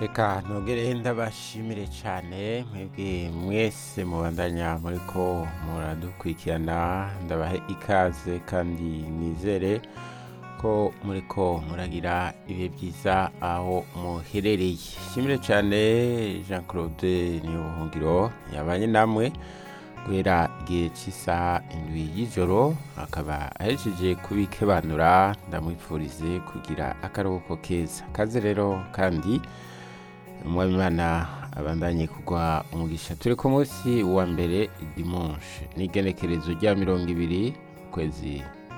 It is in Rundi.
reka ntugere ndabashimire cyane mwebwe mwese mubandanya muriko muradukurikirana ndabahe ikaze kandi nizere ko muriko muragira ibihe byiza aho muherereye shimire cyane jean claude niyobuhungiro yabanye namwe guhera igihe cy'isaha indwi y'ijoro akaba ahejeje kubikebanura ndamwifurize kugira akaruhuko keza kaze rero kandi umwabimana abandanye kugwa umugisha turi ku munsi wa mbere dimanche n'igenekerezo rya mirongo ibiri ukwezi